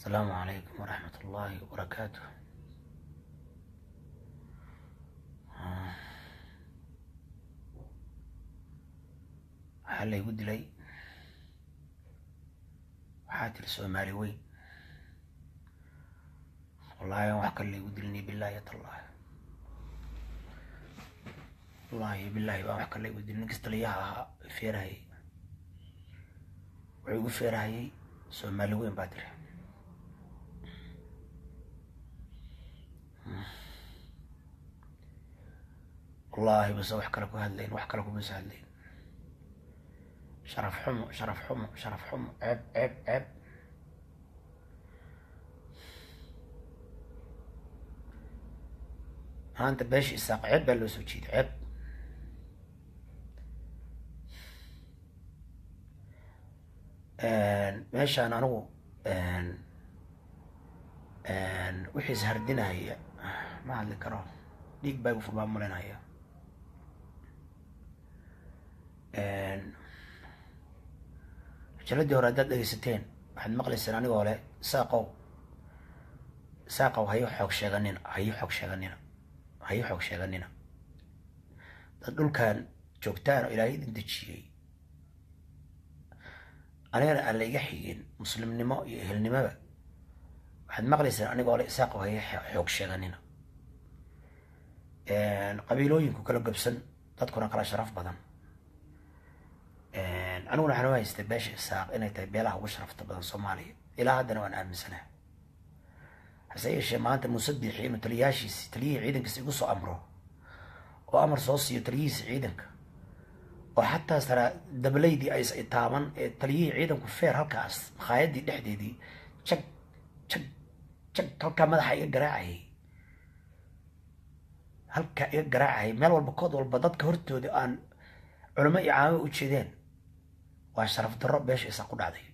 السلام عليكم ورحمة الله وبركاته آه. waxaa laygu dilay waxaa tiri soomaali weyn wallaahi aan wax kale laygu dilini bilaahi tallahi wallaahi bilaahi baan wax kale laygu dilin ninkas taliyaha ahaa feerahayay wuxuu igu feerahayay soomaali weyn baa tiri wallaahi base wax kale ku hadlayn wax kale kumasa hadlayn sharaf xumo sharaf xumo sharaf xumo ceeb ceeb ceeb maanta beesha isaaq ceeb baa loo soo jeeday ceeb meeshaan anigu wixii is hardinaya ma hadli karo dhiig baa igu furmaa mulinaya majaladii hore haddaad dhegeysateen waxaad maqlayseen anigoo le saaqow saaqow hayo xoog sheeganina hayo xoog sheeganina hayo xoog sheeganina dad dhulkan joogtaan oo ilaahay idin dejiyey anigana aan la iga xigin muslimnimo iyo ehelnimoba waxaad maqlayseen anigoo le saaqow hayo xoog sheeganina qabiilooyinku kala gabsan dadkuna kala sharaf badan aniguna waxaan u haystay beesha isaaq inay tahay beelaha ugu sharafta badan soomaaliya ilaa haddana waan aaminsanaha hase yeeshee maanta muuse biixi inuu taliyaashiisi taliyihii ciidankiisa igu soo amro oo amar soo siiyo taliyihiisa ciidanka oo xataa sara dablaydii ays itaaban ee taliyihii ciidanku feer halkaas makhaayadii dhexdeedii jag jag jag halkaa madaxa iga garaacayay halkaa iga garaacayay meel walba kood walba dadka hortooda aan culamo iyo caamo u jeedeen waa sharaf darro beesha isaa ku dhacday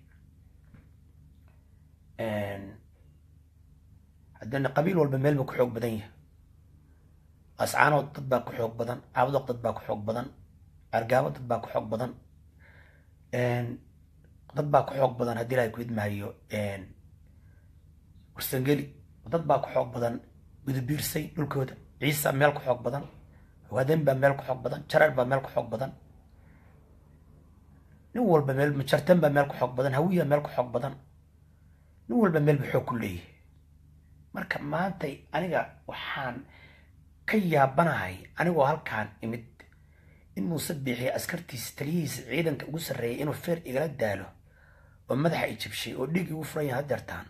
haddana qabiil walba meel ba ku xoog badan yahay ascaanood dad baa ku xoog badan caabudoq dad baa ku xoog badan argaabo dad baa ku xoog badan dad baa ku xoog badan haddii ilahay ku idmaayo warsangeli dad baa ku xoog badan gudubiirsay dhulkooda ciisa meel ku xoog badan hawaaden baa meel ku xoog badan jareer baa meel ku xoog badan nin walba meel majartan baa meel ku xoog badan hawiya meel ku xoog badan nin walba meel ba xoog ku leeyahay marka maantay aniga waxaan ka yaabanahay anigoo halkaan imid in muuse biixiya askartiisa taliyihiisa ciidanka ugu sarreeyay inuu feer igala daalo oo madaxa i jabshay oo dhiig igu furan yahay hadeertaan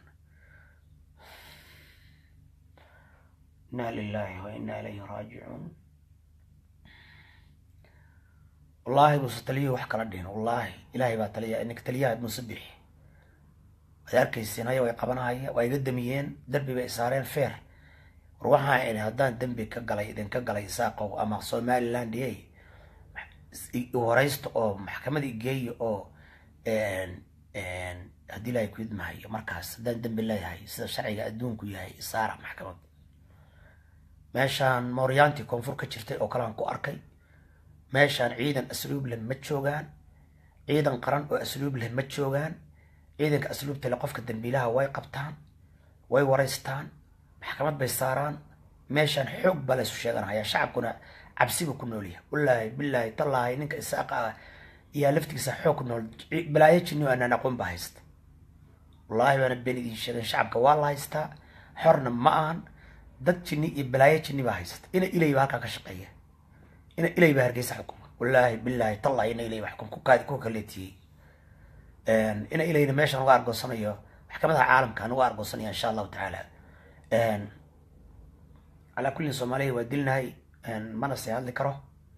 inaa lilaahi wa inaa ilayhi raajicuun wallaahi muuse taliyuhu wax kala dhihin wallaahi ilaahay baa taliya ninka taliyaha muuse bixi waad arkayseen haya way qabanahaya waa iga damiyeen dembi bay saareen feer war waxaa ini haddaan dembi ka galay idinka galay saaqow ama somaliland ey horeysta oo maxkamada igeeya oo haddii ilaahay ku idmahayo markaas haddaan dembi leeyahay sida sharciga adduunku yahay isaara maxkamad meeshaan mooryaantii koonfur ka jirtay oo kalean ku arkay meeshaan ciidan asluub leh ma joogaan ciidan qaran oo asluub leh ma joogaan ciidanka asluubta leh qofka dambiilaha way qabtaan way wareystaan maxkamad bay saaraan meeshaan xoog baa laysu sheeganaya shacabkuna cabsibu ku noolyahay wallaahi bilaahi tallaahi ninka isaaqa ah iyaa laftigiisa xoog ku nool balaayo jinni oo anaan aqoon baa haysta wallaahi baana been idiin sheegen shacabka waa la haystaa xorna ma ahan dad jinni iyo balaayo jinni baa haysta ina ilay baa halkaa ka shaqeeya ina ilay baa hargeysa xukuma wallaahi bilaahi tallahi ina ilay baa xukum kukaadi ku kaleetiyey ina ilayna meeshaan uga argoosanayo maxkamadaha caalamka aan uga argoosanaya insha allahu tacaala calaa kullin soomaaliya waa dilnahay mana se hadli karo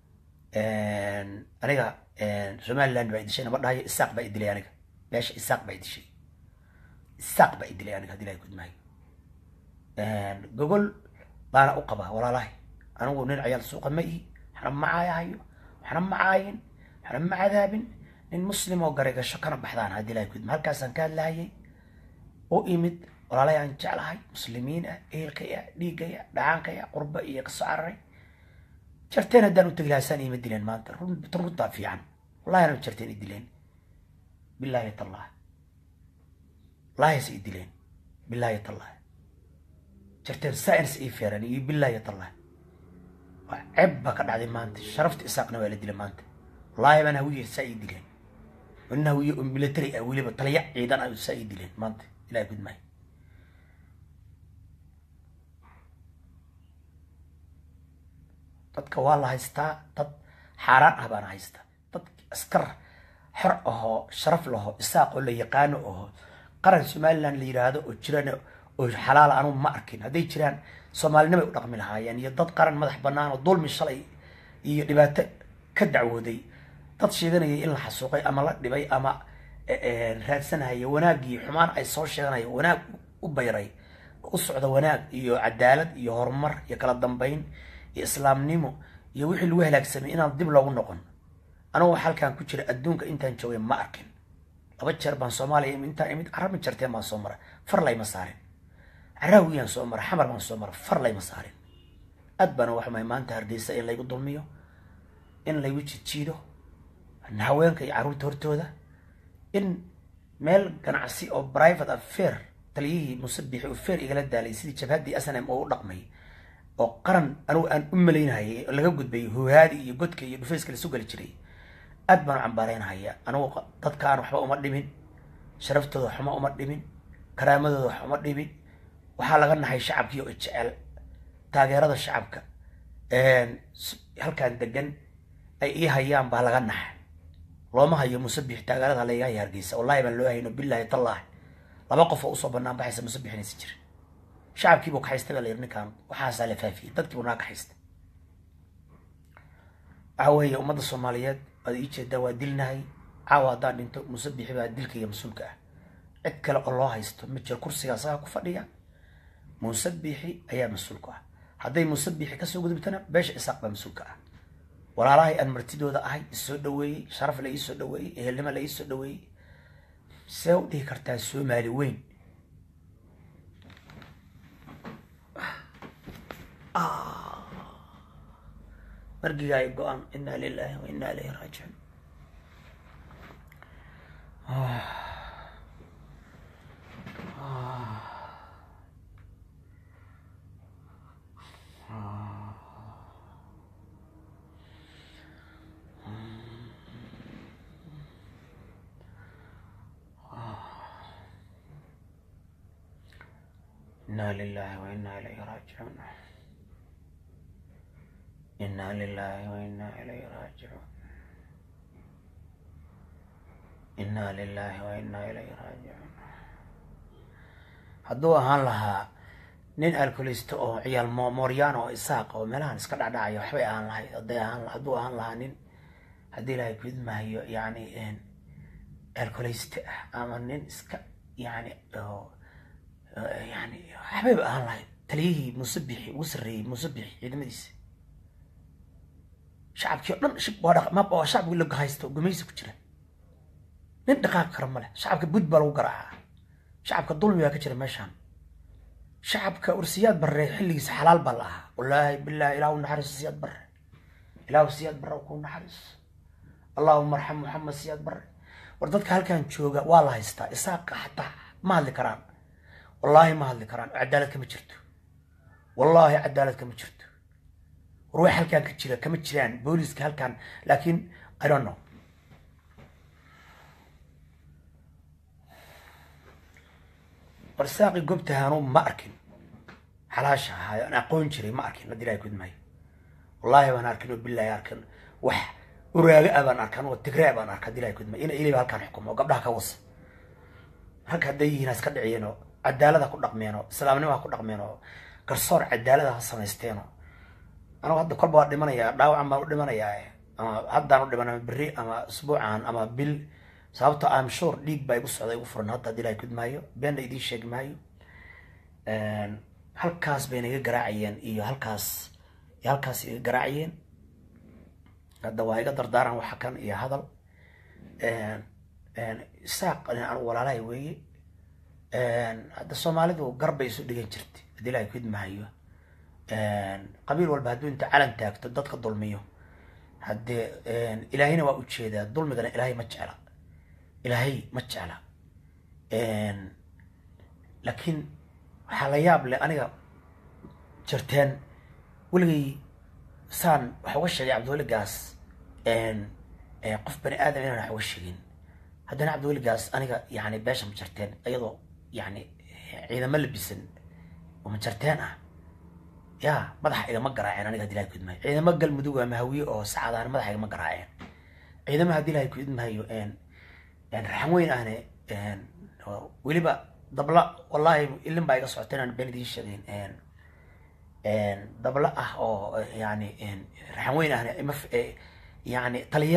aniga somaliland baa idishay nama dhahayo isaaq baa idilay aniga meesha isaaq baa idishay isaaq baa idilay aniga hadii ilahay kudmaayo gogol baana u qabaa walaalahay anigu nin cayaal suuqa ma ihi waxna ma caayahayo waxna ma caayin waxna ma cadaabin nin muslim oo garegasho kana baxdaan haddii ilahay kudma halkaasaan ka hadlahayay u imid walaalay aan jeclahay muslimiin ah ehelkaya dhiigaya dhacaankaya qurba iyo kasoo cararay jarteen haddaan u tegi lahaa saan iima dileen maanta run runtaa fiican wallahi anaan jarteen i dileen bilaahi tallah wallahi has i dileen bilaahi tallahi jarteen science ii feeran iyo bilaahi tallahi waa ceeb baa ka dhacday maanta sharafta isaaqna waa la dilay maanta wallaahi baan hawiye saa ii dileen nin hawiye oo military ah weliba taliya ciidan ah saa ii dileen maanta ilahi gudmaayo dadka waa la haystaa dad xaaraan ah baana haystaa dad askar xor ahoo sharaf laho isaaq oo la yaqaano aho qaran somaliland la yiraahdo oo jiraan oo xalaala anugu ma arkin hadday jiraan soomaalinimay u dhaqmi lahaayeen iyo dad qaran madax banaan oo dulmi shalay iyo dhibaato ka dacwooday dad sheeganaya in la xasuuqay ama la dhibay ama raadsanaya wanaagii xumaan ay soo sheeganaya wanaag u bayray u socda wanaag iyo cadaalad iyo horumar iyo kala dambeyn iyo islaamnimo iyo wixii lagu halaagsamay inaan dib loogu noqon anugu halkaan ku jira adduunka intaan joogay ma arkin laba jeer baan soomaaliya intaan imid carab ma jarteen baan soo mara far layma saarin caraawiyaan soo mara xamar baan soo mara far layma saarin aad baana waxmay maanta hargeysa in laygu dulmiyo in laygu jijiido haweenka iyo carruurta hortooda in meel ganacsi oo private affair taliyihii musabixi oo fair igala daalay sidii jabhaddii snm oo u dhaqmay oo qaran anugu aan u malaynahayay oo laga gudbay hoohaadi iyo godka iyo dhufayska lasu gali jiray aad baan u cambaaraynahaya anugu dadkaan waxba uma dhimin sharaftooda waxuma uma dhimin karaamadooda wax uma dhimin waxaa laga nahay shacabkii oo jecel taageerada shacabka halkaan degan ay ii hayaan baa laga naxa looma hayo musabix taageerada layga haya hargeysa wallahi baan loo hayno billahi tallahi laba qof oo usoo banaan baxaysa musabixinaysa jira shacabkiibuu kaxaystay baa la yiri ninkaan waxaasaa la faafiyey dadkiibuu naa kaxaystay waxa weeye ummadda soomaaliyeed waad ii jeedaa waa dilnahay caawa haddaan dhinto musabixi baa dilkaiyo mas-uulka ah cid kale oo loo haysto ma jiro kursiga asagaa ku fadhiya musabixi ayaa mas-uulka ah hadday musabixi kasoo gudubtana beesha isaaq baa mas-uulka ah walaalahay aan martidooda ahay isoo dhaweeyey sharaf la iisoo dhaweeyey ehelnimo la iisoo dhaweeyey see u dhihi kartaa soomaali weyn margiga ay go-aan inaa lilahi wa inaa ilayhi raajicuun inaa lilahi wa inaa ilayhi raajicuun inaa lilahi wa inaa ilayhi raajicuun inaa lilahi wa inaa ilayhi raajicuun hadduu ahaan lahaa nin alkolista oo ciyaal mooryaana oo isaaq oo meelahan iska dhacdhacaya waxbay ahaan lahay haday ahaan hadduu ahaan lahaa nin haddii ilaahay gudmahayo yani alkolista ah ama nin iska yani yani waxbayba ahaan lahayd taliyihii musabixi ugu sarreeyey musabixi ciidamadiisa shacabkii o dhan shib waa dhaq mab waa shacabkii la haysto gumaysi ku jira nin dhaqaaq kara ma leh shacabka bud baa lagu garaacaa shacabka dulmi baa ka jira meeshaan shacabka ursiyaad barre xilligiisa xalaal baa la ahaa wallaahi billahi ilaahu naxariiso siyaad barre ilaahu siyaad barre ku naxariiso allahuma arxam muxamed siyaad barre war dadka halkan jooga waa la haystaa isaaqa xataa ma hadli karaan wallaahi ma hadli karaan cadaalad kama jirto wallaahi cadaalad kama jirto war wax halkaan ka jira kama jiraan booliska halkaan laakiin i don't know war saaqi gobtahaanu ma arkin xalaasha ahaayo aan aqoon jiray ma arkin hadii ilahay kudmaayo wallaahi baan arkin oo billahi arkin wax uraaga ah baan arkan oo tigraa baan arka hadii ilahay kudmaayo ina iliba halkaan xukumo oo gabdhaha ka wasa rag hadday yihiin ha iska dhiciyeen oo cadaalad ha ku dhaqmeen oo islaamnimo ha ku dhaqmeen oo garsoor cadaalada ha samaysteen oo anugu hadda kolba waa dhimanayaa dhaawacan baan u dhimanayaa ama haddaan u dhiman ama berri ama usbuucan ama bil sababto am sure dhiig baa igu socda igu furan hadda hadii ilahay kudmaayo beenna idiin sheegi maayo halkaas bayna iga garaacayeen iyo halkaas iyo halkaas iga garaacayeen hadda waa iga dardaaran waxa kan iyo hadal isaaq anigu walaalahay weeye hadda soomaalidu garbay isu dhigan jirtay hadii ilahay kudmaayo qabiil walba hadduu inta calan taagto dadka dulmiyo haddee ilaahayna waa ujeedaa dulmigana ilaahay ma jecla ilaahay ma jecla laakiin waxaa la yaab leh aniga jirteen weligay saan waxa uga sheegay cabdiweli gaas qof bani aadam inaan wax uga sheegin haddana cabdiweli gaas aniga yani beesha ma jarteen iyadoo yani ciidamo labisan oo ma jarteen ah ya madaxa igama garaaceen aniga hadii ilahay ku idmaayo ciidamo galmudug ama hawiye oo sacadaan madaxa igama garaaceen ciidamo haddii ilahay ku idmaayo raxan weyn ahne weliba dabla wallahi ilin baa iga socota inaan been idiin sheegayn dabla ah oo yani raxan weyn ahne ima yani taliya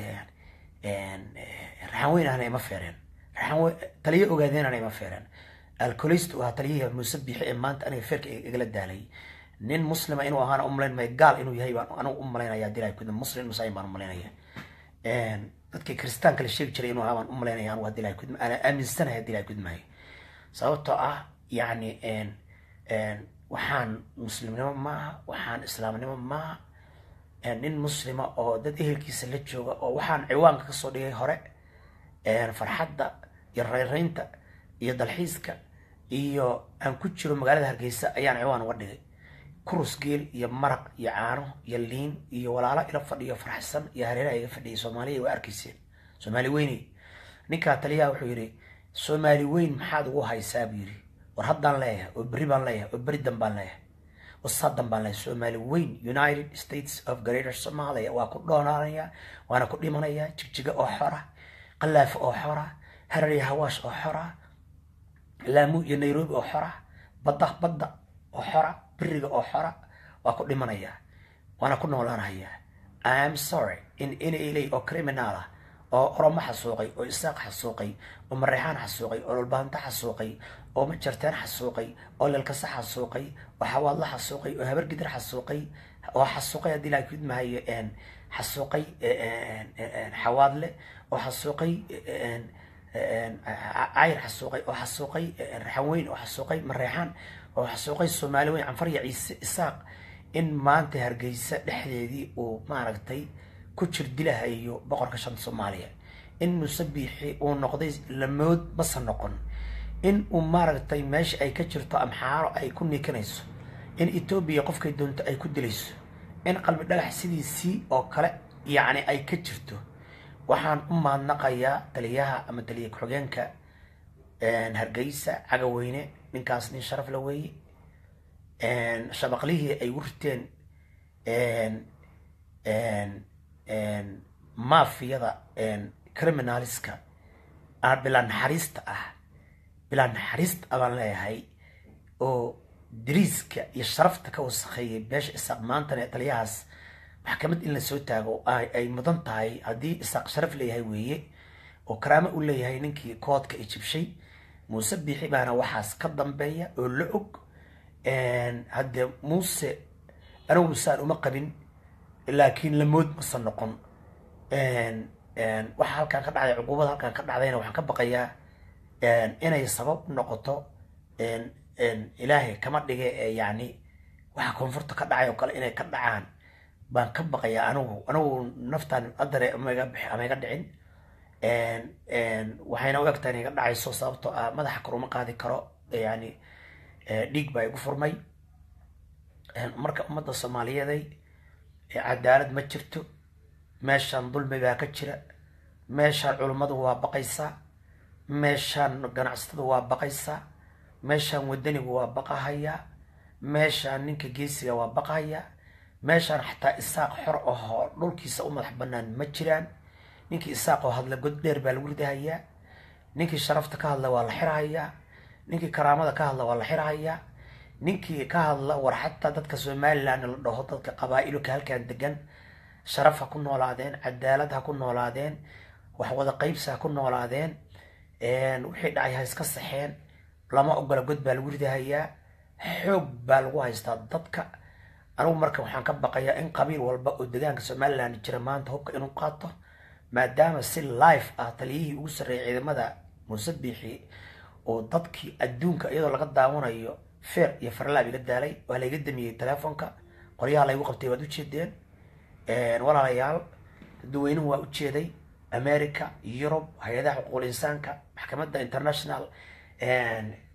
raxan weyn ahna ima feereen raxan taliya ogaadeenana ima feereen alcolist ahaa taliyihii muuse biixi ee maanta aniga feerka igala daalay nin muslima inuu ahaana umalayn maayo gaal inuu yahay baan anigu u malaynaya hadii ilahay ku idma muslim musaayin baan u malaynaya dadkii kiristaanka la sheegi jiray inuu ahaa baan u malaynaya anigu hadii ilahay ku idma ana aaminsanahay hadii ilahay ku idmaayo sababtoo ah yani waxaan muslimnimo maaha waxaan islaamnimo maaha nin muslima oo dad ehelkiisa la jooga oo waxaan ciwaanka kasoo dhigay hore farxadda iyo rayraynta iyo dalxiiska iyo aan ku jiro magaalada hargeysa ayaan ciwaan uga dhigay kurus geel iyo maraq iyo caano iyo liin iyo walaalo ila fadhiyo faraxsan iyo hareeraha iga fadhiyay soomaaliya waa arkayseen soomaali weyney ninkaa taliyaha wuxuu yidhi soomaali weyn maxaad ugu haysaa buu yidhi war haddaan leeyahay oo berri baan leeyahay oo berri dan baan leeyahay wasadan baan leeyahay soomaali weyn united states of greater somalia waa ku dhoonaanaya waana ku dhimanaya jigjiga oo xora qalaafo oo xora harar iyo hawaash oo xora laamu iyo nairobi oo xora badda badda oo xora beriga oo xora waa ku dhimanaya waana ku noolaanaya i am sorry in inalay oo criminal ah oo oromo xasuuqay oo isaaq xasuuqay oo mareexaan xasuuqay oo dhulbaanto xasuuqay oo majarteen xasuuqay oo lelkasa xasuuqay oo xawaadla xasuuqay oo habargidir xasuuqay oo xasuuqay haddii laa kudmahayo xasuuqay xawaadle oo xasuuqay cayr xasuuqay oo xasuuqay raxanweyn oo xasuuqay mareexaan oo xasuuqay soomaali weyn canfarya ciise isaaq in maanta hargeysa dhexdeedii uu maaragtay ku jir dilahayo boqorka shanta soomaaliya in muuse biixi uu noqday lamood mase noqon in uu maaragtay meesha ay ka jirto amxaaro ay ku niikanayso in etoobiya qofkay doonto ay ku dilayso in qalbi dhagax sidiisii oo kale yacni ay ka jirto waxaan u mahadnaqayaa taliyaha ama taliya ku-xigeenka hargeysa cagaweyne ninkaas nin sharaf la weeye shabaqlihii ay wurteen mafiyada criminaliska bilaa naxariista ah bilaa naxariista abaan leeyahay oo dariiska iyo sharafta ka wasakheeyay beesha isaaq maantana taliyahaas maxkamad in la soo taago ay mudan tahay haddii isaaq sharaf leeyahay weeye oo karaamo u leeyahay ninkii koodka i jibshay muuse biixi baana waxaas ka dambeeya oo la og haddee muuse anigu saan uma qabin laakiin lamood mase noqon waxa halkaan ka dhacday cuquubada halkaan ka dhacdayna waxaan ka baqayaa inay sabab noqoto ilaahay kama dhige ee yani waxa koonfurta ka dhacay oo kale inay ka dhacaan baan ka baqayaa anigu anigu naftaan adare amaiga bix ama iga dhicin waxayna u egtahay inay iga dhacayso sababtoo ah madaxa kor uma qaadi karo yani dhiig baa igu furmay marka ummadda soomaaliyeeday cadaalad ma jirto meeshaan dulmi baa ka jira meeshaan culummadu waa baqaysaa meeshaan ganacsatadu waa baqaysaa meeshaan wadanigu waa baqahayaa meeshaan ninka geesiga waa baqahayaa meeshaan xataa isaaq xor ahoo dhulkiisa u madax banaan ma jiraan ninkii isaaq oo hadla god dheer baa lagu ridahayaa ninkii sharafta ka hadla waa la xirahayaa ninkii karaamada ka hadla waa la xirahayaa ninkii ka hadla war xataa dadka somaliland la dhaho dadka qabaa-ilka halkan degan sharaf ha ku noolaadeen cadaalad ha ku noolaadeen wax wada qaybsi ha ku noolaadeen wixii dhacay ha iska saxeen lama ogola god baa lagu ridahayaa xoog baa lagu haystaa dadka anigu marka waxaan ka baqayaa in qabiil walba oo degaanka somaliland jira maanta hubka inuu qaato maadaama si life ah taliyihii ugu sarreeyay ciidamada muuse biixi oo dadkii adduunka iyadoo laga daawanayo feer iyo farlaab iga daalay waa layga damiyey telefonka qoryaha laygu qabtay waad ujeedeen walaalayaal dadweynuhu waa ujeeday america yurub hay-adaha xuquuqul insaanka maxkamadda international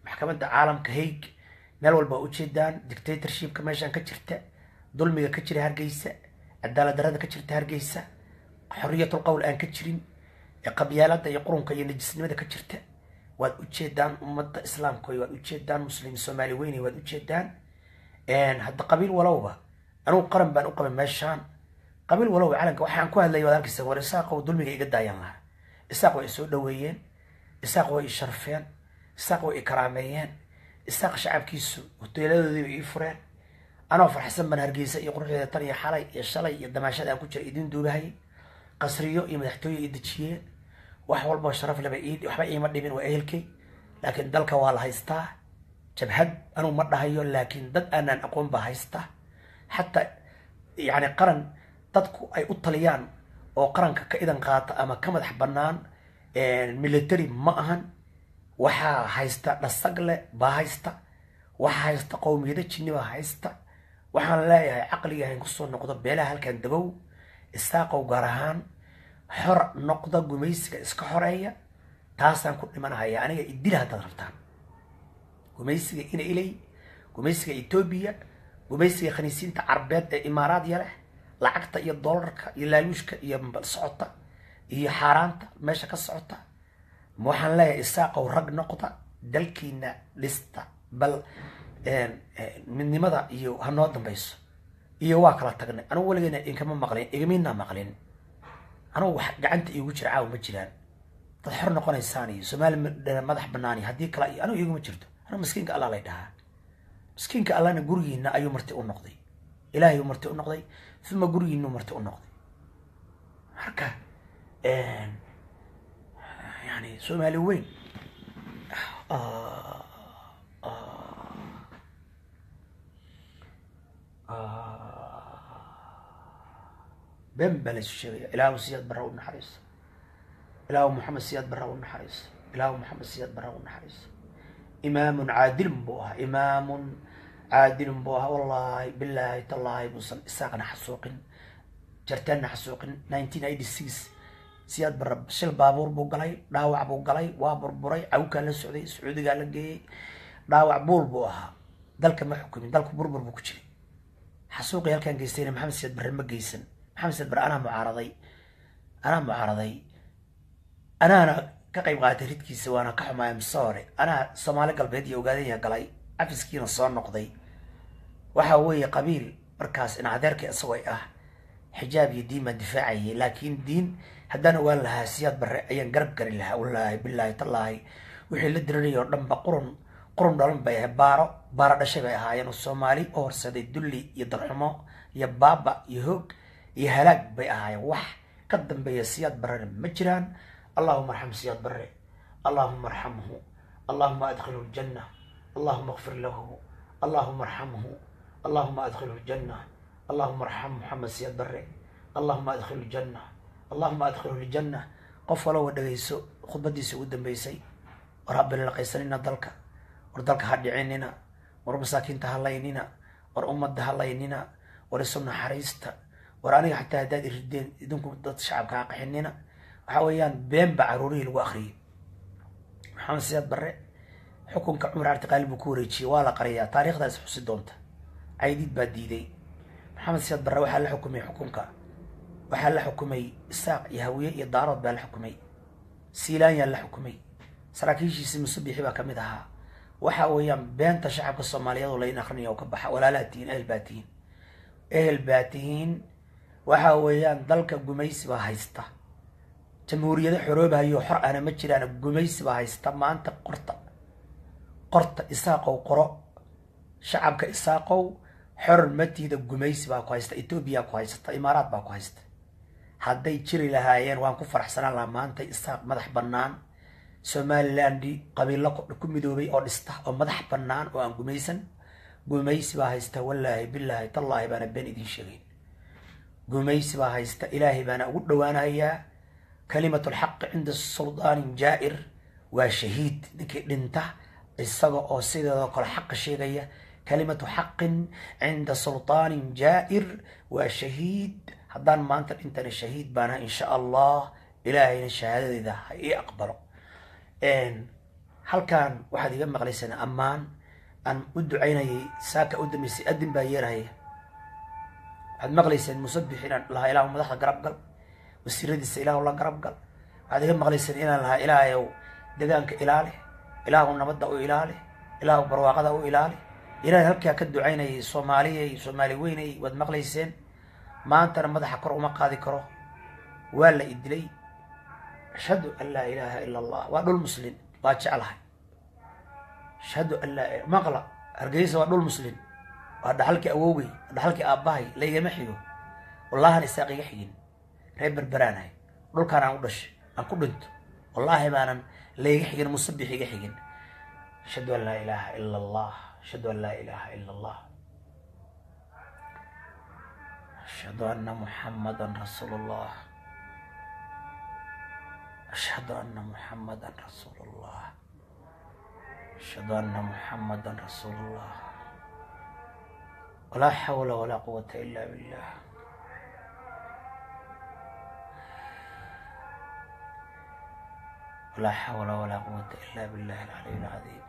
maxkamadda caalamka haig meel walba waa ujeedaan dictatorshipka meeshaan ka jirta dulmiga ka jira hargeysa cadaalad darada ka jirta hargeysa xoriyatul qowl aan ka jirin ee qabyaalada iyo qurunka iyo najisnimada ka jirta waad ujeedaan ummadda islaamka waad ujeedaan muslim soomaali weyne waad ujeedaan hadda qabiil walowba anugu qaran baan u qabay meeshaan qabiil walowba calanka waxaan ku hadlaya waad arkaysa war isaaqow dulmiga iga daayan lahaa isaaq way isoo dhaweeyeen isaaq way i sharfeen isaaq way i karaameeyeen isaaq shacabkiisu hoteeladoodiiba ii fureen anoo farxsan baan hargeysa iyo quruxdeeda tan iyo xalay iyo shalay iyo damaashada aan ku jira idiin duugahayay qasriyo iyo madaxtooye i dejiyeen wax walboo sharaf leba waxba iima dhibin waa ehelkay laakiin dalka waa la haystaa jabhad anugu ma dhahayo laakiin dad aanaan aqoon baa haysta xataa yani qaran dadku ay u taliyaan oo qaranka ka idan qaata ama ka madax banaan military ma ahan waxaa haysta dhasagle baa haysta waxaa haysta qowmiyado jinni baa haysta waxaan leeyahay caqliga hayn kusoo noqdo beelaha halkan dabow isaaqow gaar ahaan xor noqda gumaysiga iska xoreeya taasaan ku dhimanahaya aniga idila haddaad rabtaan gumaysiga ina ilay gumaysiga etoobiya gumaysiga khaniisiinta carbeed ee imaaraadya leh lacagta iyo doolarka iyo laaluushka iyo socota iyo xaaraanta meesha ka socota waxaan leeyahay isaaqow rag noqda dalkiina dhista bal midnimada iyo hanoo dambayso iyo waa kala tagnay anugu weligeena inkama maqlin igamiinaa maqlin anugu wax gacanta iigu jira caawa ma jiraan dad xor noqonaysaan iyo soomaali madax banaani haddii kale iyo anugu iguma jirto anugu miskiinka allah lay dhahaa miskiinka allahna gurigiina ayuu marti u noqday ilaahay marti u noqday uma gurigiinu marti u noqday marka yani soomaali weyn been baa laysu sheegaya ilaahu siyaad barra u naxariiso ilaahu maxamed siyaad barra u naxariiso ilaahu maxamed siyaad barra u naxariiso imaamun caadilun buu ahaa imaamun caadilun buu ahaa wallaahi bilaahi tallaahi buusan isaaqna xasuuqin jartaanna xasuuqin nineteen eighty six siyaad barra shil baabuur buu galay dhaawac buu galay waa burburay cawkaa la socday sacuudigaa la geeyey dhaawac buul buu ahaa dalka ma xukumin dalku burbur buu ku jiray xasuuqii halkaan geystayna maxamed siyaad barre ma geysan maxamed siyaad barre anaa mucaaraday anaa mucaaraday anaana ka qayb qaatay ridkiisa waana ka xumaaya mise hore anaa soomaali galbeed iyo ogaadanya galay cafiskiina soo noqday waxa weeye qabiil markaas in adeerkii isagoo ah xijaab iyo diin baan difaacayay laakiin diin haddaan ogaan lahaa siyaad barre ayaan garab gari lahaa wallaahi bilaahi tallaahi wixii la diranayay oo dhanba qurun qurun dhalan bay ahay baaro baaro dhashay bay ahaayeen oo soomaali u horseeday dulli iyo darxumo iyo baaba iyo hoog iyo halaag bay ahaayeen wax ka dambeeya siyaad barrena ma jiraan allahuma arxam siyaad barre allahuma arxamhu allahuma adkhilhu ljanna allahuma akfir lahu allahuma arxamhu allahuma adkhilhu ljanna allahuma arxam maxamed siyaad barre allahuma adkhilhu ljanna allahuma adkhilhu ljanna qof walowa dhegayso khudbadiisa ugu dambeysay war habilaqaysanina dalka war dalka ha dhicinina war masaakiinta ha laynina war ummadda ha laynina war isu naxariista war aniga xataa haddaad irideen idinku dad shacabka ha qaxinina waxa weeyaan been baa caruurihii lagu akriyay maxamed siyaad barre xukunka cumar artiqaali buu ku wareejiyey waa la qariyaa taariikhdaas xusi doonta caydiid baa diiday maxamed siyaad barre waxaa la xukumay xukunka waxaa la xukumay isaaq iyo hawiye iyo daarood baa la xukumay siilaanyaa la xukumay saraakiishiisii musubixi baa kamid ahaa waxa weeyaan beenta shacabka soomaaliyeed oo layn akrinayo oo ka baxa walaalaa tihiin ehel baa tihiin ehel baa tihiin waxa weeyaan dalka gumaysi baa haysta jamhuuriyado xoroobahayo xor ana ma jiraan gumaysi baa haysta maanta qorta qorta isaaqow qoro shacabka isaaqow xor matiida gumaysi baa ku haysta etoobiya ku haysata imaaraad baa ku haysta hadday jiri lahaayeen waan ku faraxsanaan lahaa maanta isaaq madax bannaan somalilandi qabiilo ku midoobay oo dhista oo madax bannaan oo aan gumaysan gumaysi baa haysta wallaahi bilaahi tallaahi baana been idin sheegayn gumaysi baa haysta ilaahay baana ugu dhowaanayaa kalimatu lxaqi cinda suldaanin jaa'ir waa shahiid ninkii dhinta isaga oo sideedoo kale xaqa sheegaya kalimatu xaqin cinda sultaanin jaa'ir waa shahiid haddaan maanta dhintana shahiid baana insha allah ilaahayna shahaadadeeda ha ii aqbalo halkan waxaad iga maqlaysaan ammaan aan u ducaynayay saaka u dambeysay adin baa yeerahaya waxaad maqlayseen musabix inaan lahaa ilaahu madaxda garab gal wasiiradiisa ilaahu la garab gal waxaad iga maqlayseen inaan lahaa ilaahayow degaanka ilaali ilaahu nabadda u ilaali ilaahu barwaaqada u ilaali ilaahay halkaa ka ducaynayay soomaaliyay soomaali weynay waad maqlayseen maantana madaxa kor uma qaadi karo waa la idilay ashhadu an laa ilaaha ila allah waa dhul muslin waa jeclahay ashhadu an laa maqla hargeysa waa dhul muslin waa dhaxalkii awowgay waa dhaxalkii aabbahay laygama xigo wallahan isaaq iga xigin reer berberaanahay dhulkaan aan u dhashay aan ku dhinto wallaahi baanan layga xigin musabix iga xigin ashhadu an laa ilaaha ila allah ashhadu an laa ilaaha ila allah ashhadu anna muxamadan rasuulu llah ashhadu anna muxamadan rasuulu llah ashhadu anna muxamadan rasuulu llah walaa xawla walaa quwata ila billah walaa xawla walaa quwata ila billahi alcaliy alcadiim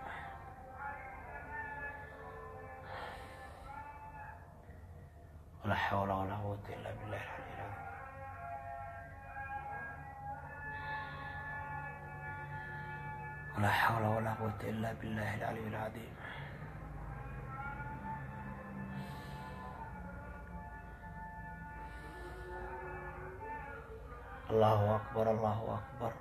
walaa xawla walaa quwata ila billahi alcaliy alcadiim walaa xawla walaa quwata ila billahi alcaliy alcadiim allahu akbar allahu akbar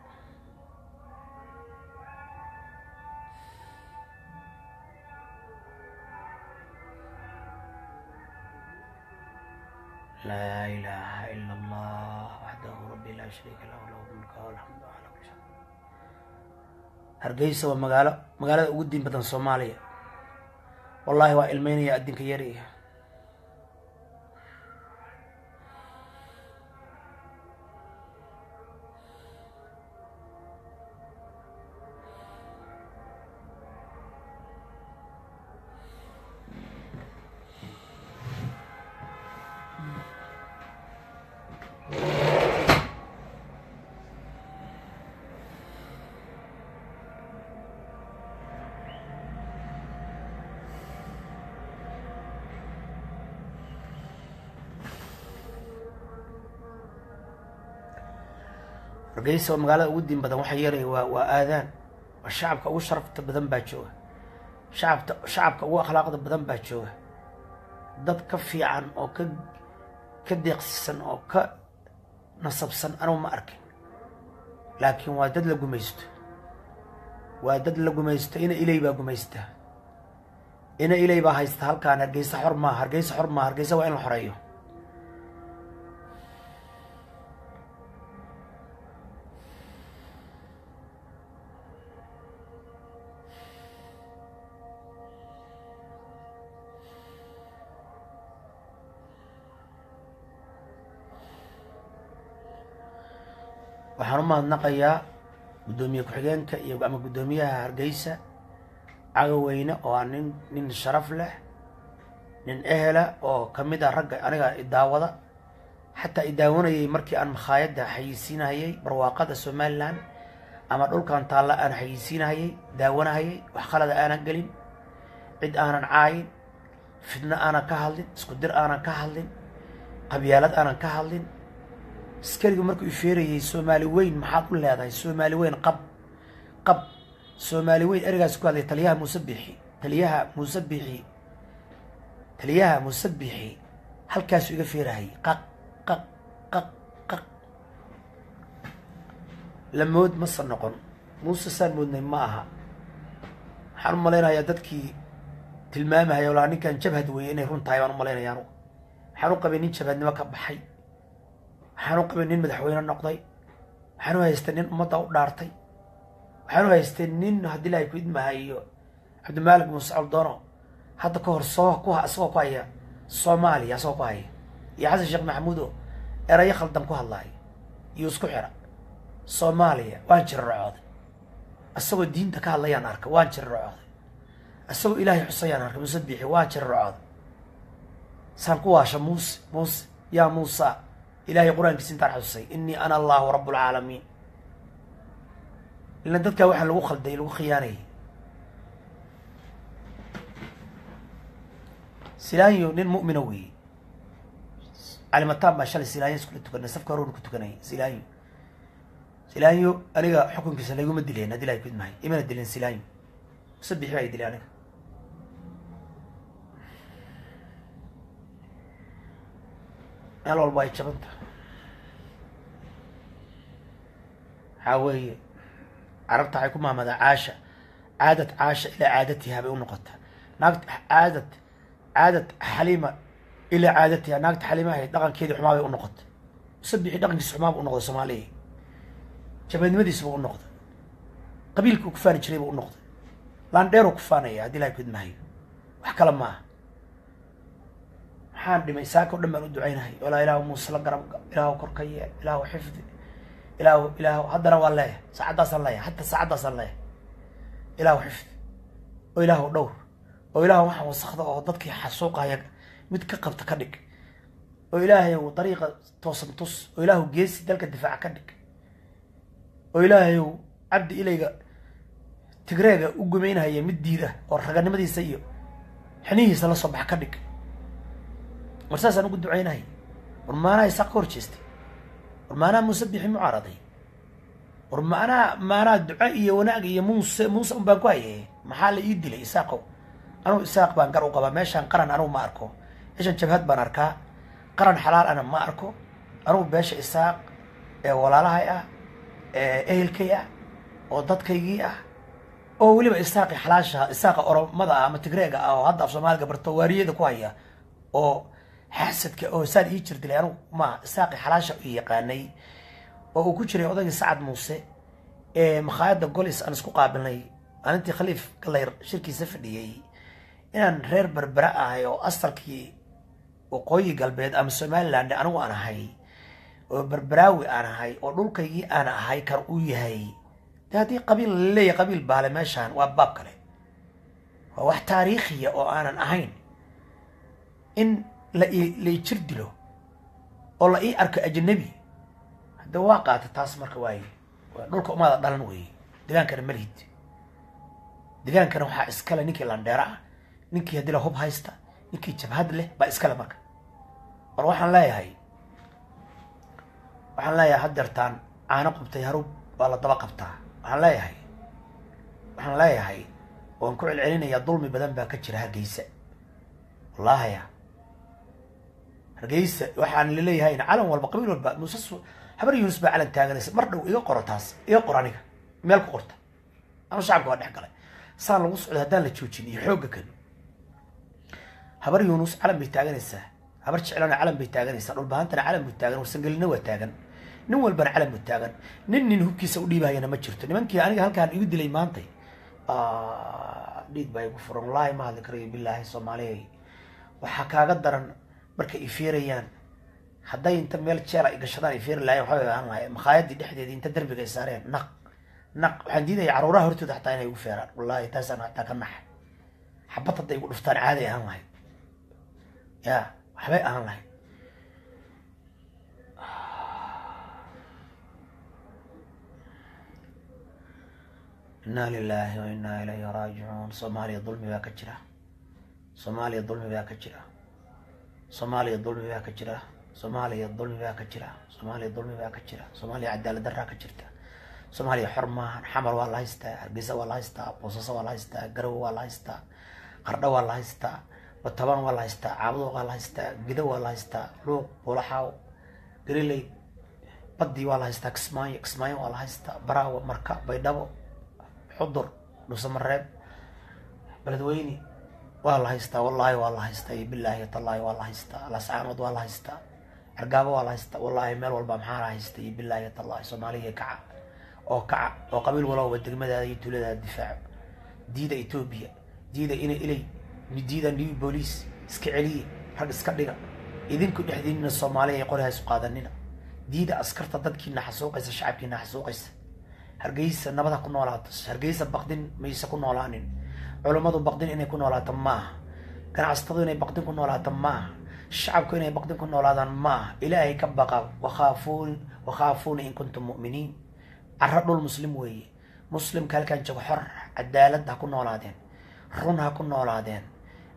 laa ilaaha ila allah waxdahu rabbi laa shariika lahu lahu mulka walxamdu ala kulli shay hargeysa waa magaalo magaalada ugu diin badan soomaaliya wallahi waa ilmeynaya addinka yariga hargeysa waa magaalada ugu diin badan waxa yeelaya waa waa aadaan waa shacabka ugu sharafta badan baa jooga shacabta shacabka ugu akhlaaqda badan baa jooga dad ka fiican oo ka ka deeqsisan oo ka nasabsan anugu ma arkin laakiin waa dad la gumaysto waa dad la gumaysto ina ilay baa gumaysta ina ilay baa haysta halkaan hargeysa xor maaha hargeysa xor maaha hargeysa waa in la xoreeyo waxaan u mahadnaqayaa guddoomiye ku-xigeenka iyo ama guddoomiyaha hargeysa cagaweyne oo ah nin nin sharaf leh nin ehela oo kamid ah ragga aniga idaawada xataa idaawanayay markii aan makhaayadda xayisiinahayay barwaaqada somalilan ama dhulkan taalla aan xayisiinahayay daawanahayay wax khalada aanan gelin cid aanan caayin fidno aanan ka hadlin isku dir aanan ka hadlin qabyaalad aanan ka hadlin askariga markuu ifeerayay soomaali weyn maxaad u leedahay soomaali weyn qab qab soomaali weyn ereygaas ku hadlay taliyaha muuse bixi taliyaha muuse bixi taliyaha muuse bixi halkaasuu iga feerahayay qaq qaq qaq qaq lamood mase noqon muuse saan moodnay ma aha waxaan u malaynayaa dadkii tilmaamahaya walaa ninkan jabhad weeye inay run tahay baan u malaynaya anugu waxaan u qabay nin jabhadnimo ka baxay waxaan u qabay nin madaxweyne noqday waxaan u haystay nin ummadda u dhaartay waxaan u haystay nin haddii ilahay ku idmahayo cabdimaalik muuse caldono hadda ka hor soo ku isagoo ku haya soomaaliya isagoo ku haya iyo xasan sheekh maxamuud oo erayo khaldan ku hadlaayo iyo isku xira soomaaliya waan jirarocooday isagoo diinta ka hadlayaan arkay waan jirarocooday isagoo ilaahay xusayaan arkay muuse biixi waan jirarocooday saan ku waasha muuse muuse yaa muusa ilahay qur-aankiisa intaan xasusay inii ana allahu rabb lcaalamiin ilan dadkaa waxaa lagu khalday lagu khiyaanayay silaanyo nin mu'mina weeye calimataan baa shalay silaanyo iskula tukanay safka horuun ku tukanay silaanyo silaanyo aniga xukunkiisa layguma dileen haddii lahay kudmahay imana dileen silaanyo musabixi baa i dilay aniga meel walba ay jabanta waxaa weeye carabta waxay ku maamadaa caasha caadad caasha ilaa caadatiha bay u noqotaa naagta caadad caadad xaliima ilaa caadatiha naagta xaliimahay dhaqankeedii xumaa bay u noqotay musabixi dhaqankiisa xumaa bu u noqday soomaaliya jabeednimadiisa buu u noqday qabiilkuu ku faani jiray buu u noqday laandheeruu ku faanaya haddii lahay kudmahayo wax kale ma aha maxaan dhimay saaka o dhan baan u ducaynahay walaa ilaahu muuse la garab ilaahu korka yeel ilaahu xifdi ilaahu ilaahu haddana waan leeyahay saacaddaasaan leeyahay hatta saacaddaasaan leeyahay ilaahu xifdi oo ilaahu dhowr oo ilaahu waxaan wasakda oo dadkii xasuuqaya mid ka qabta ka dhig oo ilaahayow dariiqa toosan tus oo ilaahu geesi dalka difaaca ka dhig oo ilaahayow cabdi ilayga tigreega u gumaynhaya mid diida oo raganimadiisa iyo xinihiisa la soo baxa ka dhig war saasaan ugu ducaynahay war maanaha isaaq ka hor jeestay war maanaha muuse bixi mucaaraday war maanaha maanaha duco iyo wanaag iyo muuse muuse un baan ku haye maxaa la ii dilay isaaqow anugu isaaq baan gar u qabaa meeshaan qaran anugu ma arko meeshaan jabhad baan arkaa qaran xalaal ana ma arko anugu beesha isaaq ee walaalahay ah ee ehelkay ah oo dadkaygii ah oo weliba isaaqi xalaasha isaaqa oromada ah ama tigreega ah oo hadda af soomaaliga barto waariyada ku haya oo xaasadka oo saan ii jir dilay anugu ma isaaqi xalaasha u yaqaanay oo uu ku jiray odaygii sacad muuse ee makhaayadda golis aan isku qaabilnay maalintii khaliif galayr shirkiisa fadhiyey inaan reer berbera ahay oo asalkii waqooyi galbeed ama somaliland anigu aan ahay oo berberaawi aan ahay oo dhulkaygii aan ahay kan uu yahay de haddii qabiil laleeyahay qabiil baale meeshaan waa baab kale waa wax taariikhiya oo aanan ahayn in la la jir dilo oo la ii arko ajnabi hadda waa qaata taas marka waaye waa dhulka umaada dhalan weeye degaankana malhid degaankana waxaa iskale ninkii landheera ah ninkii haddii la hub haysta ninkii jabhad leh baa iskale marka war waxaan leeyahay waxaan leeyahay haddeertaan caano qubtay harub waa la daba qabtaa waxaan leeyahay waxaan leeyahay waan ku celcelinayaa dulmi badan baa ka jira hargeysa wallahaya hargeysa waxaan laleeyahayna calan walba qabiil walba muuse habar yuunus baa calan taaganaysa mar dhow iga qoro taas iga qor aniga meel ku qorta anu shacabka waa dhex galay saan lagu socdo haddaan la joojin iyo xoogga kan habar yuunus calan bay taaganaysaa habar jeclana calan bay taaganaysaa dhulbahantana calan buu taagan warsangelina waa taagan nin walbana calan buu taagan nin nin hubkiisa u dhiibahayana ma jirto nimankii aniga halkaan igu dilay maantay dhiig baa igu furan wallaahi ma hadli karayo bilaahi soomaaliya waxaa kaaga daran markay ifiirayaan hadday inta meel jeel ay gashadaan ay fiiri lahayen waxbay ahaan lahay makhaayadii dhexdeedii inta derbiga ay saareen naq naq waxaan diidaya caruuraha hortooda xataa inay igu feeraan wallahi taasaan xataa ka naxa xabad hadday igu dhuftaan caaday ahaan lahayd ya waxbay ahaan lahayd inna lilahi wa inna ilayhi raajicuun soomaaliya dulmi baa ka jira soomaaliya dulmi baa ka jira soomaaliya dulmi baa ka jira soomaaliya dulmi baa ka jira soomaaliya dulmi baa ka jira soomaaliya cadaalad daraa ka jirta soomaaliya xor maahan xamar waa la haystaa hargeysa waa la haystaa boosaaso waa la haystaa garowe waa la haystaa qardho waa la haystaa batabaan waa la haystaa caabudo waa la haystaa gido waa la haystaa luuq buulaxaaw galiley badii waa la haystaa kismaayo kismaayo waa la haystaa baraawo marka baydhabo xudur dhusamareeb beledweyne waa la haystaa wallaahi waa la haystaa iyo bilaahi tallaahi waa la haystaa lascaanood waa la haystaa argaabo waa la haystaa wallaahi meel walba maxaa la haystaa iyo bilaahi tallaahi soomaaliya kaca oo kaca oo qabiil walowba degmadaada iyo tuuladaada difaaco diida etoobiya diida ina ilay diida new booliis iska celiya rag iska dhiga idinku dhexdiinina soomaaliya qori haysu qaadanina diida askarta dadkiina xasuuqaysa shacabkiina xasuuqaysa hargeysa nabad ha ku noolaato hargeysa baqdin mayse ku noolaanin culummadu baqdin inay ku noolaato maaha ganacsatadu inay baqdin ku noolaato maaha shacabku inay baqdin ku noolaadaan maaha ilaahay ka baqa wakhaafuun wakhaafuuna in kuntum mu'miniin carro dhul muslim weeye muslimka halkaan joogo xor cadaalad ha ku noolaadeen run ha ku noolaadeen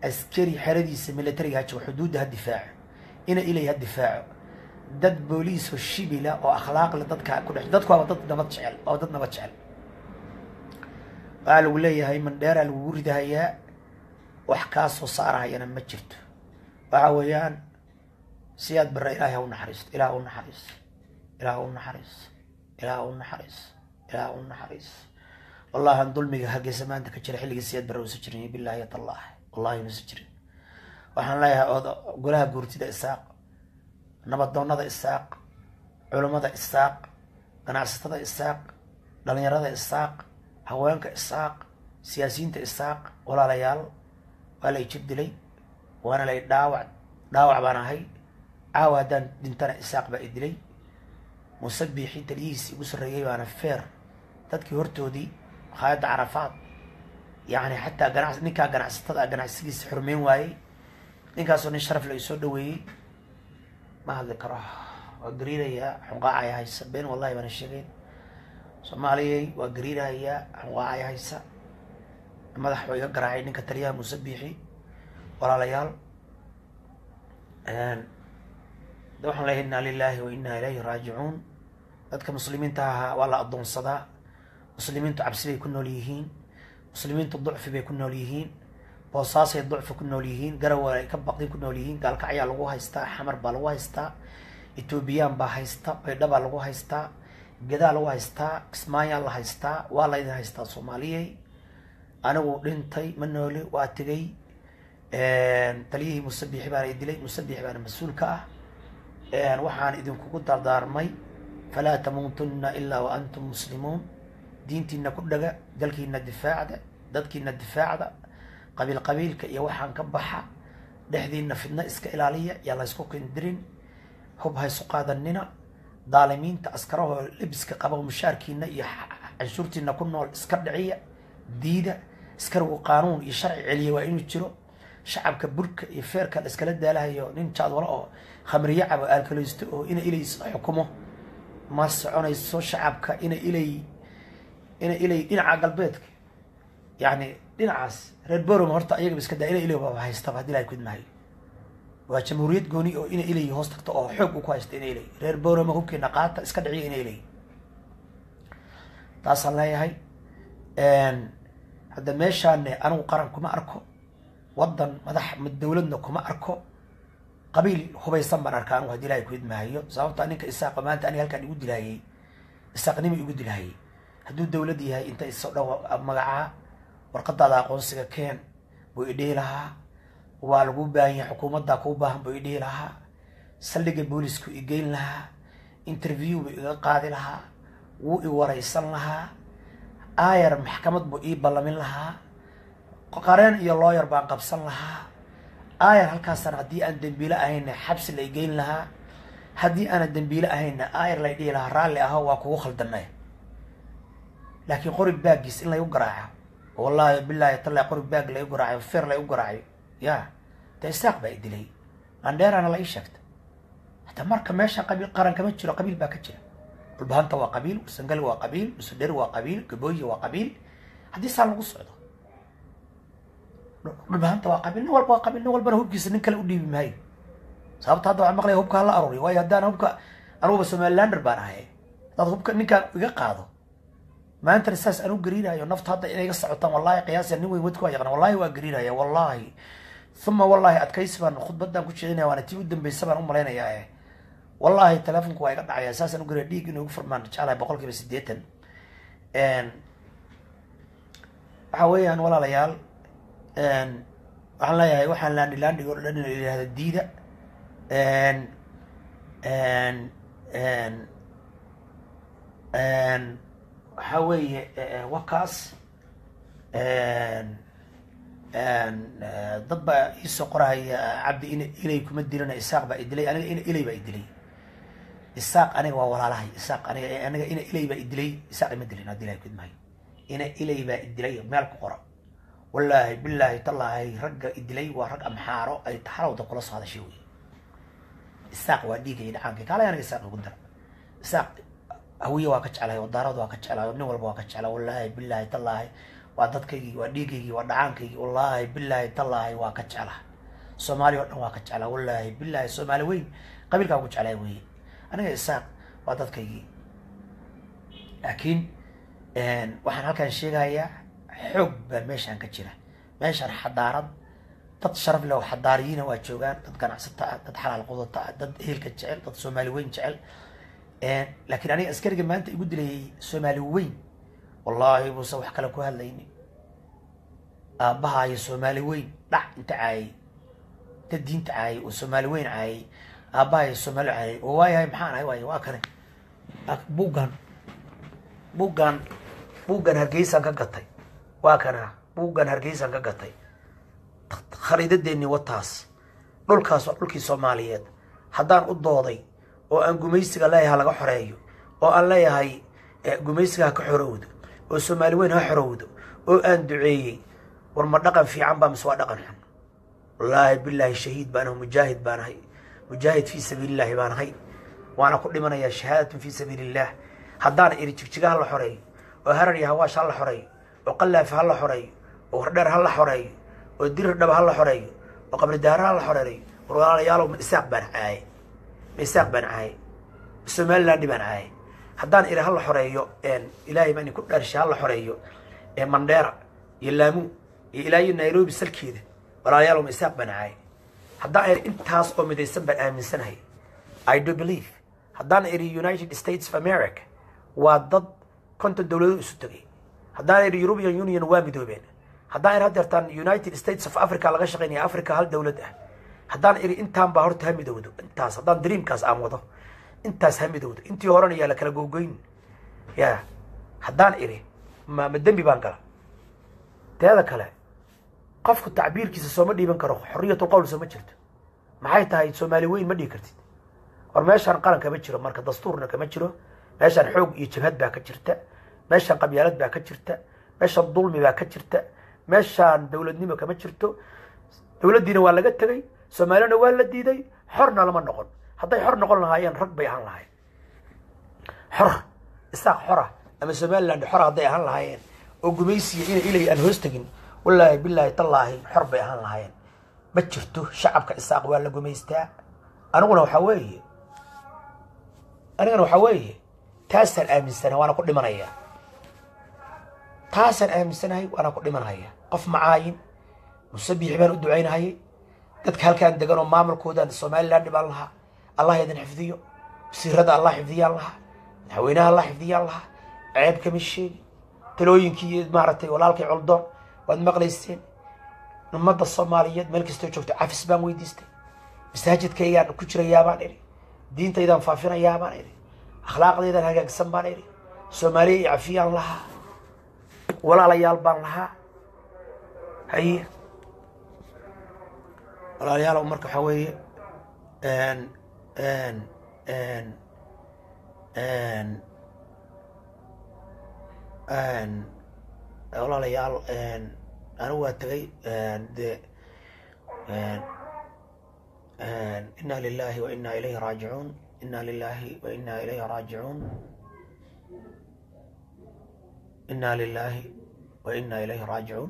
askari xeradiisa militariga ha joogo xuduudda ha difaaco ina ilay ha difaaco dad booliis oo shibila oo akhlaaq leh dadka ku dhex dadku waaba dad nabad jecel waa dad nabad jecel waxaa lagu leeyahay mandheeraa lagugu ridahayaa wax kaa soo saarahayana ma jirto waxa weeyaan siyaad barre ilaahay ha u naxariisto ilaah u naxariisto ilaah u naxariisto ilaah u naxariisto ilaah u naxariisto wallahi aan dulmiga hargeysa maanta ka jira xilligii siyaad barre uusa jirin bilaahi tallah wallahi uusa jirin waxaan leeyahay ood golaha guurtida isaaq nabadoonada isaaq culummada isaaq ganacsatada isaaq dhalinyarada isaaq haweenka isaaq siyaasiyiinta isaaq walaalayaal waa lay jir dilay waana lay dhaawac dhaawac baan ahay caawa haddaan dhintana isaaq baa i dilay muuse biixi taliyihiisi igu sarreeyay baana feer dadkii hortoodii makhaayadda carafaad yacni xataa ganac ninkaa ganacsatada ganacsigiisa xurmeyn waayey ninkaasoo nin sharaf la isoo dhaweeyey ma hadli karo waa gariirayaa xunqaacaya haysa been wallahi baana sheegeyn soomaaliyay waa gariirahayaa xunqaacaya haysa madax waa iga garaacay ninka taliyaha muuse biixi walaalayaal de waxaan leeyahay inna lilahi wa inna ilayhi raajicuun dadka muslimiinta ahaa waa la addoonsadaa muslimiintu cabsi bay ku nool yihiin muslimiintu ducfi bay ku nool yihiin boosaasay ducfi ku nool yihiin garawa ay ka baqdin ku nool yihiin gaalkacyaa lagu haystaa xamar baa lagu haystaa etoobiyaan baa haysta baydhabaa lagu haystaa gedaa lagu haystaa kismaayaa la haystaa waa laydin haystaa soomaaliyey anigu dhintay ma nooli waa tegay taliyihii musabixi baana i dilay musabixi baana mas-uulka ah waxaan idinkugu dardaarmay falaa tamuutunna ilaa wa antum muslimuun diintiina ku dhaga dalkiina difaacda dadkiina difaacda qabiil qabiilka iyo waxaan ka baxa dhexdiina fidno iska ilaaliya yaa laysku kindirin hub haysu qaadanina daalimiinta askarahoo lebiska qaba mushaarkiina iyo canshuurtiina ku nool iska dhiciya diida askarigu qaanuun iyo sharci celiya waa inuu jiro shacabka burka iyo feerka la iskala daalahayo nin jaadwalo oo khamriyo cabo aalkalaysto oo ina ilay xukumo ma soconayso shacabka ina ilay ina ilay dhinaca galbeedka yani dhinacaas reer borom horta ayagaba iska daa ina ilay baba haystaba hadii ilahay kudmahayo waa jamhuuriyad gooni oo ina ilay hoos tagto oo xoog u ku haysta ina ilay reer boroma hubkeena qaata iska dhiciya ina ilay taasaan leeyahay hadda meeshaane anigu qaran kuma arko waddan madax dawladna kuma arko qabiil hubaysan baan arkaa anigu hadii ilahay kuidmahayo sababta ninka isaaqa maanta aniga halkaan igu dilahayey isaaqnima igu dilahayey hadduu dawlad yahay inta isoo dhan magacaa warqadaada aqoonsiga keen buu idhihi lahaa waa lagu baahan yahay xukuumaddaa kuu baahan buu idhihi lahaa saldhiga boolisku igeyn lahaa interview buu iga qaadi lahaa wuu i waraysan lahaa aayar maxkamad buu ii ballamin lahaa qareen iyo looyar baan qabsan lahaa aayar halkaasana haddii aan dembiile ahayna xabsi la igeyn lahaa haddii aana dembiile ahayna aayar lay dhihi lahaa raalli aho waa kugu khaldanay laakiin qori baagiis in laygu garaaco wallahi bilaahi talla qori baag laygu garaacayo feer laygu garaacayo ya de isaaq baa i dilay mandheerana la ii sheegta hataa marka meesha qabiil qaran kama jiro qabiil baa ka jira dhulbahanta waa qabiil sangali waa qabiil musudheri waa qabiil gabooyi waa qabiil haddii saa lagu socdo dhulbahanta waa qabiil nin walba waa qabiil nin walbana hubkiisa nin kale u dhiibi maayo sababta hadda waxaan maqlaya hubka hala aruuriyo waayo haddaan hubka anuguba somalilander baan ahay haddaad hubka ninkaan iga qaado maantana saas anu gariirayo nafta hadda inay ga socotaan wallahi qiyaasa nin weyn wadka waa yaqaan wallahi waa gariiraya wallahi uma wallahi adkaysi baan khudbadan ku jeedinaya waana tii u dambeysa baan u malaynayaa wallahi telefonku waa iga dhacaya saasaan u gariya dhiig inuu igu furmaan jeclahay boqol kiiba sideetan waxa weeyaan walaalayaal waxaan leeyahay waxaan laandhi laandhig o dhan in la yihahda diida waxa weeye wakaas dad baa iisoo qorahaya cabdi in ilay kuma dilana isaaq baa idilay aniga ina ilay baa idilay isaaq aniga waa walaalahay isaaq aniga aniga ina ilay baa idilay isaaq ima dilin hadii ilahay kudmahayo ina ilay baa idilay meel ku qora wallaahi bilaahi tallaahi ragga idilay waa rag amxaaro ay taxalowda kula soo hadashay wey isaaq waa dhiigay dhacaanka kaalay aniga isaaq ugu dara isaaq hawiye waa ka jeclahay wadaarada waa ka jeclahay nin walba waa ka jeclaa wallaahi bilaahi tallaahi waa dadkaygii waa dhiigaygii waa dhacaankaygii wallaahi bilaahi tallaahi waa ka jeclaha soomaali o dhan waa ka jeclaa wallaahi bilaahi soomaali weyn qabiilkaa ku jeclaa weeye aniga isaaq waa dadkaygii laakiin waxaan halkan sheegayaa xoog baa meeshaan ka jira meeshaan xadaarad dad sharaf leh oo xadaariyiina waa joogaan dad ganacsata ah dad xalaal qudata ah dad ehelka jecel dad soomaali weyn jecel laakiin aniga askariga maanta igu dilayay soomaali weyn wallaahi buuse wax kale ku hadlayni aabbahayo soomaali weyn dhac inta caayay inta diinta caayay oo soomaali weyn caayay aabbahayo soomaali caayay oo waayahay maxaan ahay waay waa kane buuggan buuggan buuggan hargeysaan ka gatay waa kana buuggan hargeysaan ka gatay khariidadeennii wataas dhulkaas waa dhulkii soomaaliyeed haddaan u dooday oo aan gumaysiga leeyahay ha laga xoreeyo oo aan leeyahay gumaysiga ha ka xorowdo oo soomaali weyn ha xorowdo oo aan duceeyey war ma dhaqan fiican baa mise waa dhaqan xun wallaahi bilaahi shahiid baan ahay mujaahid baan ahay mujaahid fii sabiilillahi baan ahay waana ku dhimanayaa shahaadatun fii sabiili illah haddaan iri jigjiga ha la xoreeyo oo harar iyo hawaash ha la xoreeyo oo qallaafa ha la xoreeyo oo hordheer ha la xoreeyo oo dirir dhaba ha la xoreeyo oo qabridaara ha la xoreeyo war walaalayaalow ma isaaq baan caayay ma isaaq baan caayay somaliland baan caayay haddaan iri ha la xoreeyo ilaahay baan ku dhaarshay ha la xoreeyo mandheera iyo laamu iyo ilaa iyo nairobi salkeeda walaalayaalow ma isaaq baan caayay haddaan iri intaas oo midaysan baan aaminsanahay i do believe haddaan iri united states of america waa dad konton dowladood isu tegay haddaan iri european union waa midoobeen haddaan iri hadeertaan united states of africa laga shaqaynaya africa hal dowlad ah haddaan iri intaan baa horta ha midowdo intaas haddaan dreamkaas aan wado intaas ha midowdo intii horena yaa la kala gogoyn ya haddaan iri ma ma dembi baan gala teeda kale qofku tacbiirkiisa sooma dhiiban karo xorriyatul qowl sooma jirto maxay tahay soomaali weyn ma dhihi kartid war meeshaan qaran kama jiro marka dastuurna kama jiro meeshaan xoog iyo jabhad baa ka jirta meeshaan qabyaalad baa ka jirta meeshaan dulmi baa ka jirta meeshaan dowladnimo kama jirto dowladdiina waa laga tegay soomaalina waa la diiday xorna lama noqon hadday xor noqon lahaayeen rag bay ahaan lahayen xor isaaq xora ama somaliland xora hadday ahaan lahaayeen oo gumaysiya ina ilay aan hoos tegin wallaahi bilaahi tallaahi xor bay ahaan lahaayeen ma jirto shacabka isaaq waa la gumaystaa aniguna waxaa weeye anigana waxaa weeye taasaan aaminsanahay waana ku dhimanaya taasaan aaminsanahay waana ku dhimanaya qof macaayin musabiixi baan u ducaynahayay dadka halkaan degan oo maamulkoodan somaliland baan lahaa allah idin xifdiyo wasiirada allah xifdiyaan lahaa madaxweynaha allah xifdiyaan lahaa ceeb kama sheegi talooyinkii maaragtay walaalkay coldoon waad maqlayseen ummadda soomaaliyeed meel kastoo joogto cafis baan weydiistay masaajidkaygaan ku jirayaabaan idhi diintaydaan faafinayaabaan idhi akhlaaqdaydaan hagaagsan baan idhi soomaaliya iyo cafiyaan lahaa walaalayaal baan lahaa haye walaalayaal marka waxaa weeye walaalayaal anigu waa tegay de ina lilahi wa ina ilayhi raajicuun ina lilahi wa ina ilayhi raajicuun ina lilahi wa ina ilayhi raajicuun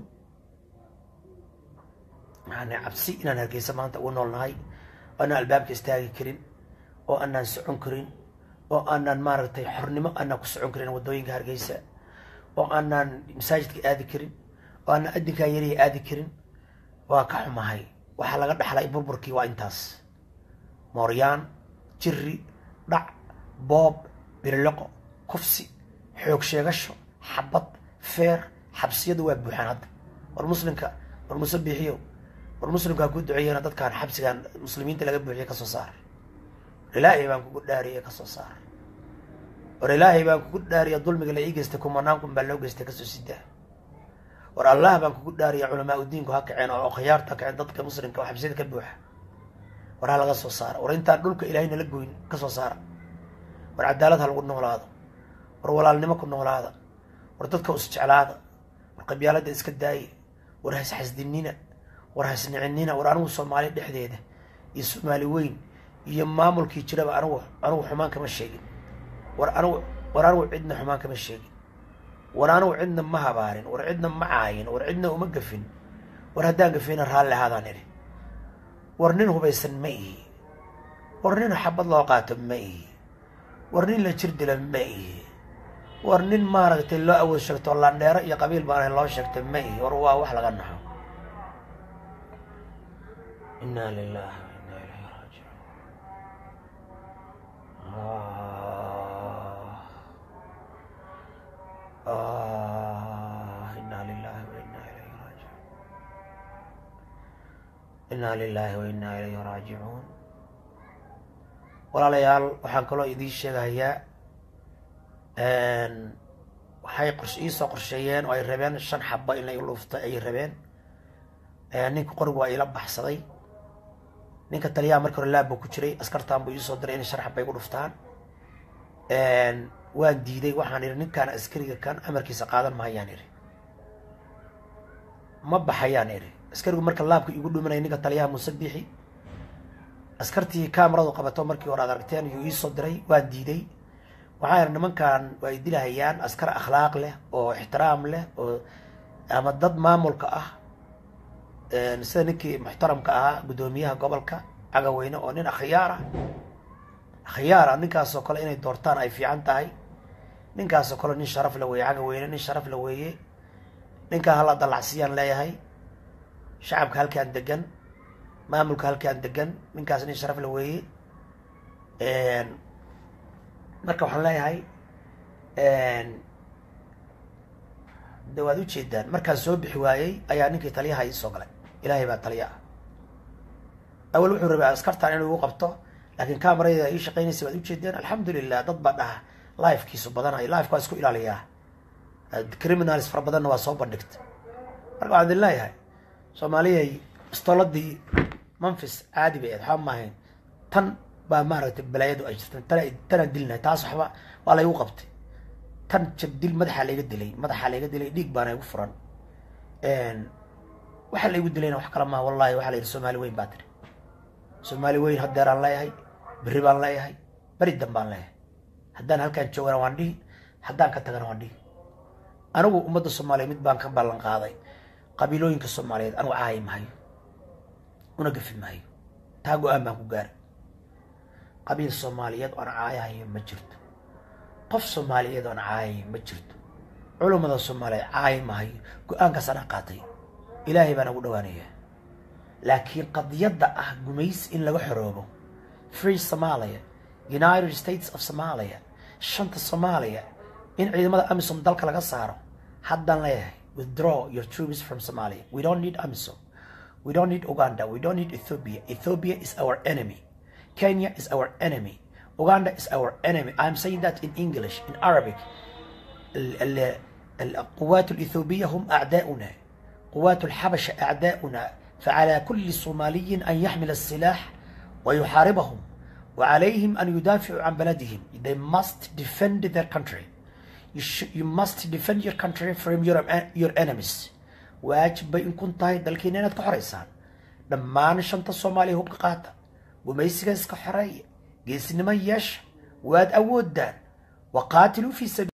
maxaana cabsi inaan hargeysa maanta ugu noolnahay oo aanaan albaabka istaagi karin oo aanaan socon karin oo aanaan maaragtay xornimo aanaan ku socon karin waddooyinka hargeysa oo aanaan masaajidka aadi karin oo aanaan adinkaa yariya aadi karin waa ka xumahay waxaa laga dhaxlay burburkii waa intaas mooryaan jiri dhac boob biriloqo kufsi xoog sheegasho xabad feer xabsiyadu waa buuxaan hadda war muslimka war musabixiyo war muslimkaa ku duceeyana dadkaan xabsigaan muslimiinta laga buuxiye kasoo saar war ilaahay baan kugu dhaariye kasoo saar war ilaahay baan kugu dhaariya dulmiga la ii geystay kumanaan kun baa loo geystay kasoo sidaa war allah baan kugu dhaariya culamaa udiinku ha kaceen oo khiyaarta ha kaceen dadka muslimka oo xabsiyada ka buuxa war ha laga soo saara war intaan dhulka ilaahay nala goyn ka soo saara war cadaalad ha lagu noolaado war walaalnimo ku noolaada war dadka isjeclaada war qabyaalada iska daaya war hasxasdinina war hasnicinina war anigu soomaali dhexdeeda iyo soomaali weyn iyo maamulkii jiraba anigu anigu xumaan kama sheegin war anigu war anigu cidna xumaan kama sheegin war anugu cidna ma habaarin war cidna ma caayin war cidna uma gafin war haddaan gafina raalli ahaadaan idhi war nin hubaysan ma ihi war nin xabad loo qaato ma ihi war nin la jir dila ma ihi war nin maaragtay loo awood sheegto landheero iyo qabiil baan ahayn loo sheegta ma ihi war waa wax laga naxo inaa lilahi wa inaa ilayhi raajicuun inaa lilahi wa inaa ilayhi raajicuun inaa lilahi wa inaa ilayhi raajicuun walaalayaal waxaan kaloo idiin sheegayaa waxay qors iisoo qorsheeyeen oo ay rabeen shan xaba in la luufta ay rabeen ninka qorigu waa iila baxsaday ninka taliyaha markii hore laab buu ku jiray askartaan buu iisoo diray inay shan xaba igu dhuftaan waan diiday waxaan idhi ninkaan askariga kan amarkiisa qaadan mahayaan idhi ma baxayaan idhi askarigu marka laabka igu dhuminaya ninka taliyaha muuse biixi askartii kamaradu qabato markii hore aad aragteen yuu iisoo diray waan diiday waxaa yidhi nimankan waa dilahayaan askar akhlaaq leh oo ixtiraam leh oo ama dad maamulka ah sida ninkii muxtaramka ahaa guddoomiyaha gobolka cagaweyne oo nin akhyaara akhyaara ninkaasoo kale inay doortaan ay fiican tahay ninkaasoo kale nin sharaf la weeye cagaweyne nin sharaf la weeye ninkaa hala dalacsiyaan leeyahay shacabka halkaan degan maamulka halkaan degan ninkaas nin sharaf la weeye marka waxaan leeyahay de waad ujeedaan markaan soo bixi waayey ayaa ninkii taliyaha iisoo galay ilaahay baa taliya ah awal wuxuu rabay askartaan inuu igu qabto laakiin kamarayda ii shaqeynaysa waad ujeedeen alxamdulilah dad baa dhaha lifekiisu badanayo lifeka waa isku ilaaliyaa criminals fara badanna waa soo bandhigta marka waxaan idin leeyahay soomaaliyay istooladii memphis caadi bay ahayd waxba maahayn tan baa maaragtay balaayadu ay jirta tan tanaan dilinahay taas waxba waa laygu qabtay tan jabdil madaxaa layga dilay madaxaa layga dilay dhiig baana igu furan waxaa laygu dilayna wax kala maha wallahi waxaa la yidhi soomaali weyn baa tiri soomaali weyn haddeeraan leeyahay berri baan leeyahay beri dan baan leeyahay haddaan halkaan joogana waan dhihi haddaan ka tagana waan dhihi anigu ummadda soomaaliya mid baan ka ballan qaaday qabiilooyinka soomaaliyeed anigu caayi mahayo una gafi mahayo taa go-aan baan ku gaaray qabiil soomaaliyeed oon caayahayo ma jirto qof soomaaliyeed oon caayayo ma jirto culummada soomaaliyeed caayi mahayo go-aankaas anaa qaatay ilaahay baan ugu dhawaanayaa laakiin qadiyadda ah gumays in laga xoroobo free somalia united states of somalia shanta soomaaliya in ciidamada amisom dalka laga saaro haddaan leeyahay withdraw your troops from somalia we don't need amisom we don't need uganda we don't need ethiopia ethiopia is our enemy kenya is our enemy uganda is our enemy i'm saying that in english in arabic القوات الإثيوبية هم أعداؤنا قوات الحبشة أعداؤنا فعلى كل صومالي أن يحمل السلاح ويحاربهم وعليهم أن يدافعوا عن بلدهم they must defend their country you, sh- you must defend your country from your, your enemies waajib bay in kun tahay dalkiina inaad ka xoraysaan dhammaan shanta soomaaliya hubka qaata gumaysiga iska xoreeya geesnimo yeesha waad awoodaan waqaatiluu fi sabiil